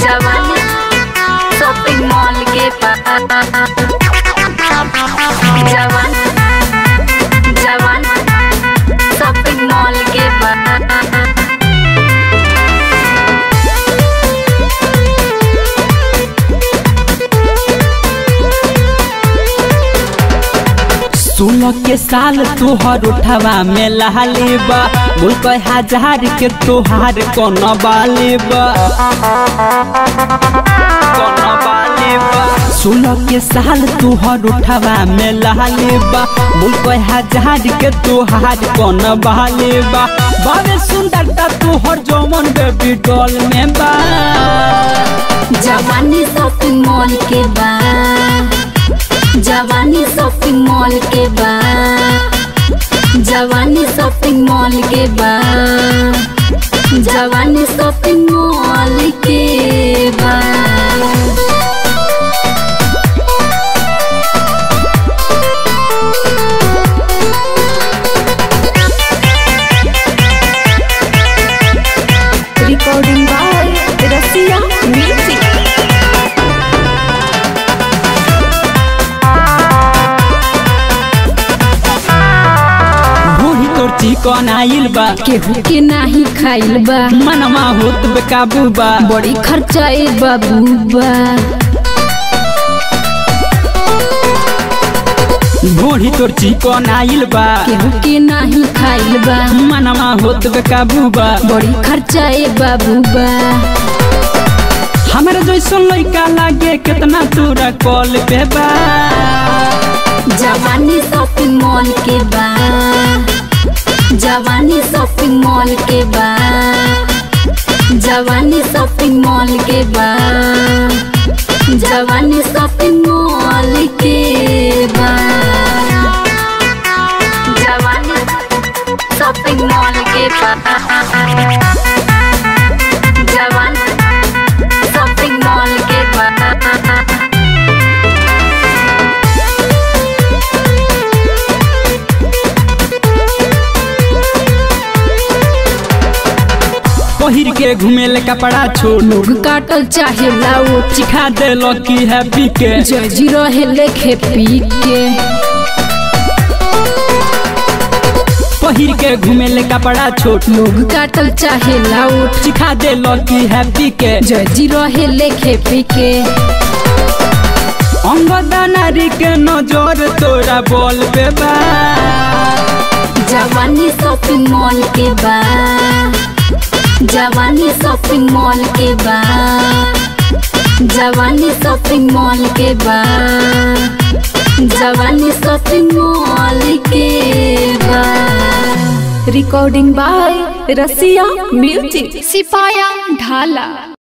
जवानी shopping mall के पास जवान जवान शॉपिंग मॉल के पास सोलह के साल तोहर उठवा में लहाले बा बोल के हजार के तोहार कौन बाले बा कौन बाले बा सोलह के साल तोहर उठवा में लहाले बा बोल के हजार के तोहार कौन बाले बा बाबे सुंदरता तोहर जौमन बेबी डॉल में बा जवानी शॉपिंग मॉल के बा जवानी शॉपिंग मॉल के बा जवानी शॉपिंग मॉल के बा जवानी शॉपिंग मॉल के बा Recording by Rasia Music. बूढ़ी तोर चिकन आइल बा केहू के नाही खाइल बा मनवा होत बेकाबू बा बड़ी खर्चा ए बाबू बा बूढ़ी तोर चिकन आइल बा केहू के नाही खाइल बा मनवा होत बेकाबू बा बड़ी खर्चा ए बाबू बा हमरा जैसन लइका लागे कितना तोरा कॉल पे बा जवानी शॉपिंग मॉल के बा जवानी शॉपिंग मॉल के बा जवानी शॉपिंग मॉल के बा जवानी शॉपिंग मॉल के बा जवानी शॉपिंग मॉल के बा जवानी शॉपिंग मॉल के बा पहिर के घुमेले कपड़ा छोड़ लोग काटल चाहे लाओ चिखा दे की हैप्पी के जजी रहे लेखे पी के पहिर के घुमेले कपड़ा छोड़ लोग काटल चाहे लाओ चिखा दे की हैप्पी के जजी रहे लेखे पी के अंगदा नारी के नजर तोरा बोल पे बा जवानी शॉपिंग मॉल के बा जवानी शॉपिंग मॉल के बा जवानी शॉपिंग मॉल के बा जवानी शॉपिंग मॉल के बा Recording by Rasia Music. सिपाया ढाला